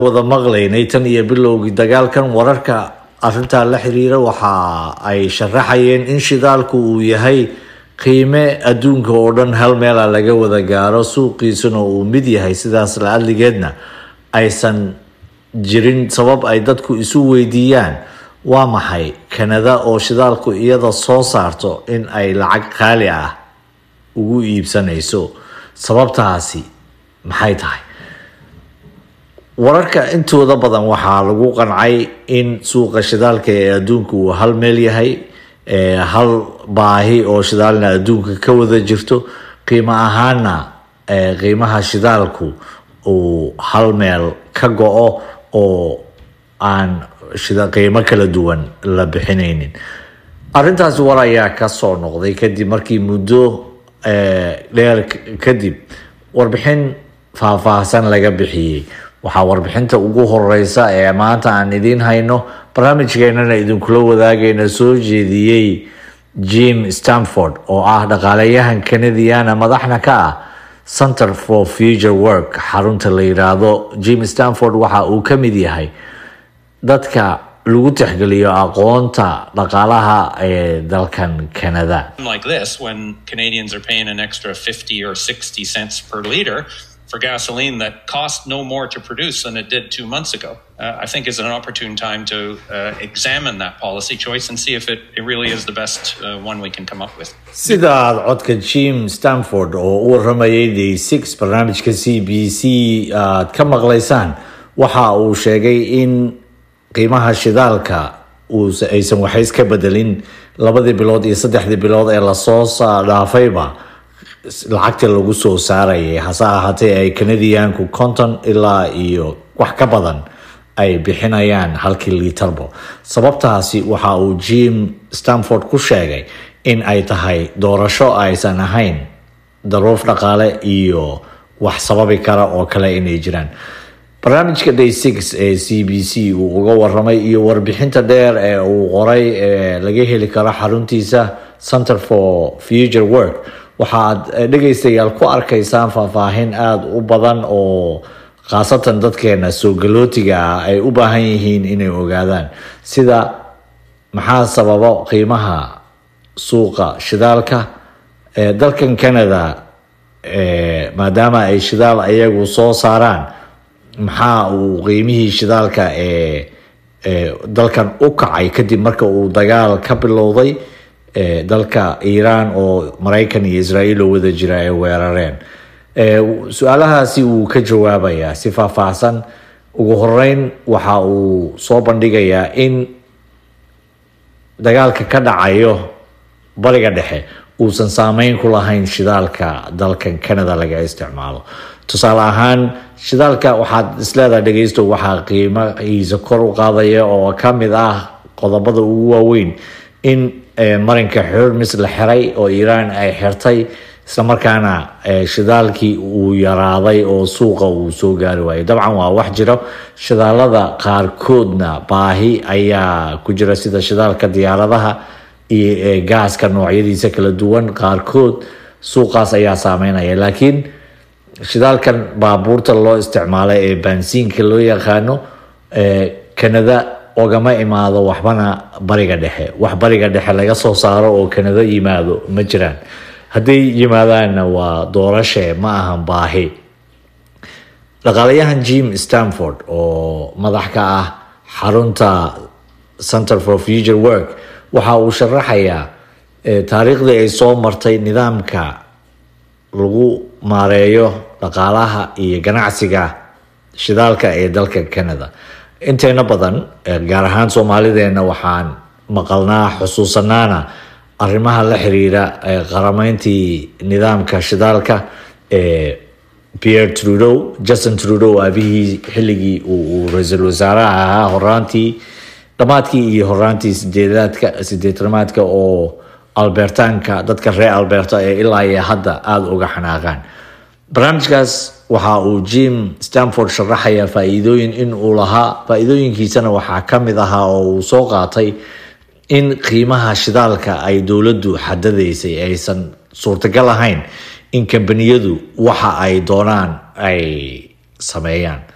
wada maqlaynay tan iyo bilowgii dagaalkan wararka arintaa la xiriira waxa ay sharaxayeen in shidaalku uu yahay qiime adduunka oo dhan hal meela laga wada gaaro suuqiisuna uu mid yahay sidaas la adligeedna aysan jirin sabab ay dadku isu weydiiyaan waa maxay kanada oo shidaalku iyada soo saarto in ay lacag qaali ah ugu iibsanayso sababtaasi maxay tahay wararka intooda badan waxaa lagu qancay in suuqa shidaalka ee adduunka uu hal meel yahay hal baahi oo shidaalna adduunka ka wada jirto qiimo ahaana qiimaha shidaalku uu hal meel ka go-o oo aan qiimo kala duwan la bixinaynin arintaasi war ayaa kasoo noqday kadib markii muddo dheer kadib warbixin faahfaahsan laga bixiyey waxaa warbixinta ugu horeysa ee maanta aan idiin hayno barnaamijkeenana idinkula wadaagayna soo jeediyey jim stanford oo ah dhaqaaleyahan canadiana madaxna ka ah center for future work xarunta la yiraahdo jim stanford waxa uu ka mid yahay dadka lagu tixgeliyo aqoonta dhaqaalaha ee dalkan canada like this when Canadians are paying an extra 50 or 60 cents per liter for gasoline that cost no more to produce than it did two months ago. Uh, I think is an opportune time to uh, examine that policy choice and see if it, it really is the best uh, one we can come up with. sida aad codka jim stanford oo u waramayay day six barnaamijka c b c aad ka maqlaysaan waxa uu sheegay in qiimaha shidaalka aysan waxays ka bedelin labadii bilood iyo saddexdii bilood ee lasoo dhaafayba lacagta lagu soo saarayay hase ahaatee ay canadianku konton ilaa iyo wax ka badan ay bixinayaan halkii liitarbo sababtaasi waxa uu jim stanford ku sheegay in ay tahay doorasho aysan ahayn daruuf dhaqaale iyo wax sababi kara oo kale inay jiraan barnaamijka day six ee c b c uu uga waramay iyo warbixinta dheer ee uu qoray ee laga heli karo xaruntiisa center for future work waxaad dhegaystayaal ku arkaysaan faahfaahin aada u badan oo khaasatan dadkeena soo galootiga ah ay u baahan yihiin inay ogaadaan sida maxaa sababo qiimaha suuqa shidaalka dalkan canada maadaama ay shidaal ayagu soo saaraan maxaa uu qiimihii shidaalka ee dalkan u kacay kadib marka uu dagaal ka bilowday dalka iiraan oo maraykan iyo israa'iil oo wada jira ay weerareen su-aalahaasi wuu ka jawaabayaa si faahfaahsan ugu horeyn waxa uu soo bandhigayaa in dagaalka ka dhacayo bariga dhexe uusan saameyn ku lahayn shidaalka dalkan canada laga isticmaalo tusaale ahaan shidaalka waxaad isleedahay dhegeysto waxaa qiimahiisa kor u qaadaya oo ka mid ah qodobada ugu waaweyn in marinka xurmis la xiray oo iiraan ay xirtay islamarkaana shidaalkii uu yaraaday oo suuqa uu soo gaari waayay dabcan waa wax jiro shidaalada qaarkoodna baahi ayaa ku jira sida shidaalka diyaaradaha iyo gaaska noocyadiisa kala duwan qaarkood suuqaas ayaa saameynaya laakiin shidaalkan baabuurta loo isticmaalo ee baansiinka loo yaqaano canada ogama imaado waxbana bariga dhexe wax bariga dhexe laga soo saaro oo canada yimaado ma jiraan hadday yimaadaanna waa doorashe ma ahan baahi dhaqaalayahan jim stanford oo madax ka ah xarunta center for future work waxa uu sharaxayaa taariikhdii ay soo martay nidaamka lagu maareeyo dhaqaalaha iyo ganacsiga shidaalka ee dalka canada inteena badan gaar ahaan soomaalideena waxaan maqalnaa xusuusanaana arrimaha la xiriira qarameyntii nidaamka shidaalka ee pierre trudeau justin trudeau aabihii xilligii uu ra-iisul wasaaraha ahaa horaantii dhammaadkii iyo horaantii sideedaadka sideetamaadka oo albertaanka dadka reer alberta ee ilaa iyo hadda aada uga xanaaqaan barnaamijkaas waxa uu jim stanford sharaxayaa faa-iidooyin in uu lahaa faa-iidooyinkiisana waxaa ka mid ahaa oo uu soo qaatay in qiimaha shidaalka ay dowladdu xadadaysay aysan suurtagal ahayn in kambaniyadu waxa ay doonaan ay sameeyaan